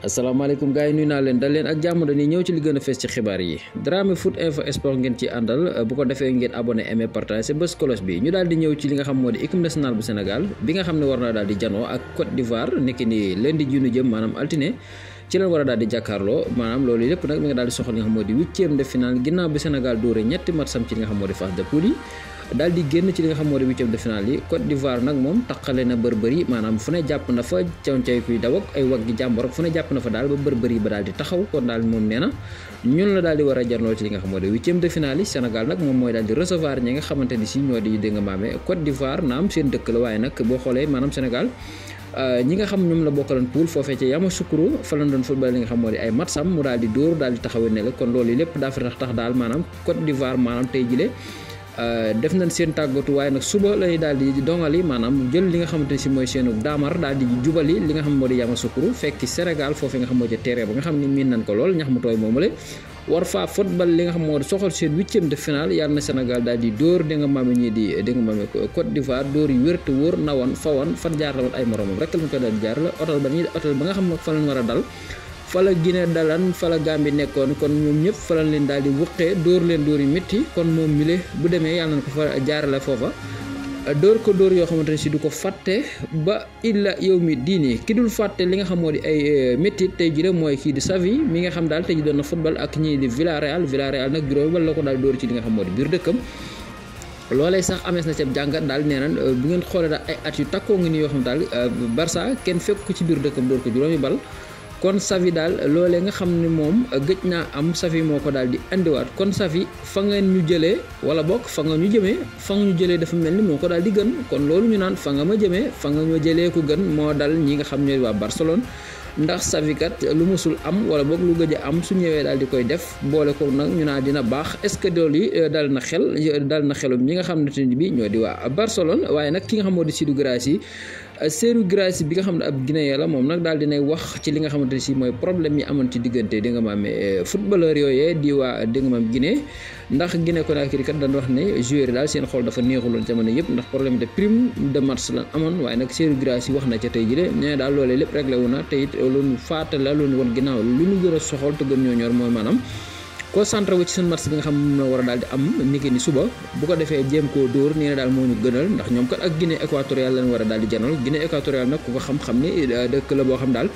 asalaamaaleykum gars yi nuyu naa leen dal leen ak jàmm dañuy ñëw ci li gën a fees ci xibaar yi Dramé foot info sport ngeen ci àndal bu ko defee ngeen abonné aimé partagé bés cloche bi ñu daal di ñëw ci li nga xam moo di équipe nationale bu Sénégal bi nga xam ne war na daal di janoo ak Côte d'Ivoire nekki ni lundi ji nu jëm maanaam altine ci leen war a daal di jàkkaarloo maanaam loolu lépp nag mi nga daal di soxal li nga xam moo di huitième de finale ginnaaw bi Sénégal dóore ñetti matcham ci li nga xam moo di phase de poule yi daal di génn ci li nga xam moo di huitième de finale yi Côte d'Ivoire nag moom taqale na bërbëri maanaam fu ne jàpp na fa caw-caw kuy daw ak ay waggi jàmbor fu ne jàpp na fa daal ba bërbëri ba daal di taxaw kon daal moom nee na ñun la daal di war a jarloo ci li nga xam moo di huitième de finale yi Sénégal nag moom mooy daal di recevoir ñi nga xamante ni si ñoo di dégg nga maame Côte d'Ivoire naam seen dëkk la waaye nag boo xoolee maanaam Sénégal ñi nga xam ñoom la bokkaloon poule foofee ca Yamoussoukro fa lañ doon football li nga xam moo di ay matsam mu daal di dóor daal di taxawee ne la kon loolu lépp daa fa tax tax daal maanaam Côte d'Ivoire maanaam tey jile def nañ seen tàggatu waaye nag suba lay daal di dongali maanaam jël li nga xamante ne si mooy seenu daamar daal di jubali li nga xam moo di Yamoussoukro fekki Sénégal foofee nga xam moo di terrain ba nga xam ne miin nañ ko lool ñax mu tooy moomale war faa football li nga xam moo di soxal seen huitième de finale yàlla na Sénégal daal di dóor di nga maame ñii di di nga maame Côte d'Ivoire dóor yu wér te wóor nawoon fawoon fan jaar la woon ay moromam rek lañ ko daal di jaar la hôtel ba ñuy hôtel ba nga xam ne fa lañ war a dal fa la Guinée dalan fa la Gambie nekkoon kon ñoom ñëpp fa lañ leen daal di wuqee dóor leen dóor yu métti kon moom mile bu demee yàlla na ko fa jaarale foofa dóor ko dóor yoo xamante ne si du ko fàtte ba illa yow mi diini ki dul fàtte li nga xam moo di ay métti tey jii mooy kii di Xavi mi nga xam daal tey ji doon na football ak ñii di Villarreal Villarreal nag juróomi bal la ko daal dóor ci li nga xam moo di biir dëkkam loolee sax amees na ca jàngat daal nee na bu ngeen xoolee daal ay at yu takkoo ngi ni yoo xam daal Barça kenn fekk ko ci biir dëkkam dóor ko juróomi bal kon Xavi daal loolee nga xam ne moom gëj naa am Xavi moo ko daal di andiwaat kon Xavi fa ngeen ñu jëlee wala bokk fa nga ñu jëmee fa nga ñu jëlee dafa mel ni moo ko daal di gën kon loolu ñu naan fa nga ma jëmee fa nga ma jëlee ko gën moo dal ñi nga xam ñooy waa Barcelone ndax Xavi kat lu musul am wala boog lu gëj a am su ñëwee daal di koy def boole ko nag ñu naan dina baax est-ce que loolu yi dal na xel dal na xelum ñi nga xam ne bi ñoo di waa Barcelone waaye nag ki nga xam moo di Sidou Guirassy Serhou Guirassy bi nga xam ne ab Guinéen la moom nag daal dinay wax ci li nga xamante ne si mooy problème yi amoon ci diggante di nga maam footballeur yooyee di waa di nga maam Guinée ndax Guinée Conakry kat dañ wax ne joueur yi daal seen xol dafa neexuloon jamono yëpp ndax problème de prime de match la amoon waaye nag Serhou Guirassy wax na ca tey jii de nee daal loolee lépp réglé wu na te it loolu faata la loolu woon ginnaaw lu ñu gën a soxal te gën ñoo ñor mooy maanaam concentré wu ci seen match bi nga xam moom la war a daal di am niki ni suba bu ko defee jéem koo dóor nee na daal moo ñu gënal ndax ñoom kat ak Guinée équatoriale lañ war a daal di janal Guinée équatoriale nag ku ko xam-xam ni dëkk la boo xam daal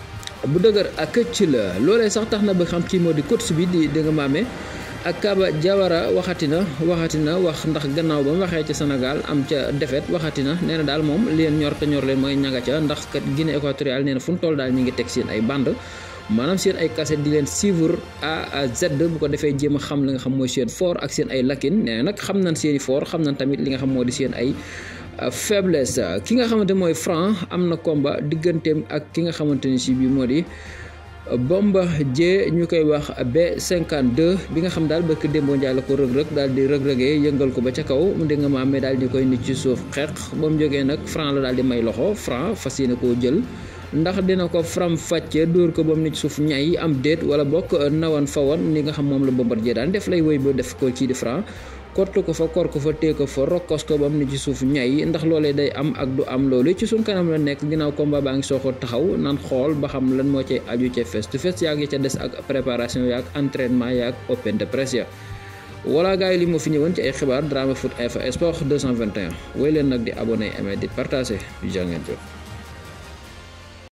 bu dëgër ak ci la loolee sax tax na ba xam kii moo di coach bi di di nga maame ak Kaba Jawara waxati na waxati na wax ndax gannaaw ba mu waxee ca Sénégal am ca défaite waxati na nee na daal moom leen ñor te ñor leen mooy ñanga ca ndax kat Guinée équatoriale nee na fu mu toll daal ñu ngi teg seen ay bande maanaam seen ay cassette di leen suivre A à Z bu ko defee jéem a xam li nga xam mooy seen fort ak seen ay lakin nee nag xam nañ seen i fort xam nañ tamit li nga xam moo di seen ay faiblesse ki nga xamante mooy Franc am na combat digganteem ak ki nga xamante ni si bii moo di Bombardier ñu koy wax B52 bi nga xam daal bëkk démboo njaay la ko rëg-rëg daal di rëg-rëgee yëngal ko ba ca kaw mu dégg nga maam mais daal di koy nit ci suuf xeex ba mu jógee nag Franc la daal di may loxo Franc fas yéene koo jël ndax dina ko faram fàcce dóor ko ba mu nit suuf ñay am déet wala bokk nawan fawan li nga xam moom la Bombardier daan def lay woy ba def ko kii di Franc kortu ko fa kor ko fa tée ko fa rokkos ko ba mu nit ci suuf ñay ndax loolee day am ak du am loolu ci suñ kanam la nekk ginnaaw combat baa ngi sooko taxaw nan xool ba xam lan moo cay aju ca face to face yaa ngi ca des ak préparation yaak entraînement yaak open de presse ya wala gars yi li moo fi ñëwoon ci ay xibaar Dramé foot info sport 221 woy leen nag di abonné aimé di partagé yu jàngeen jëf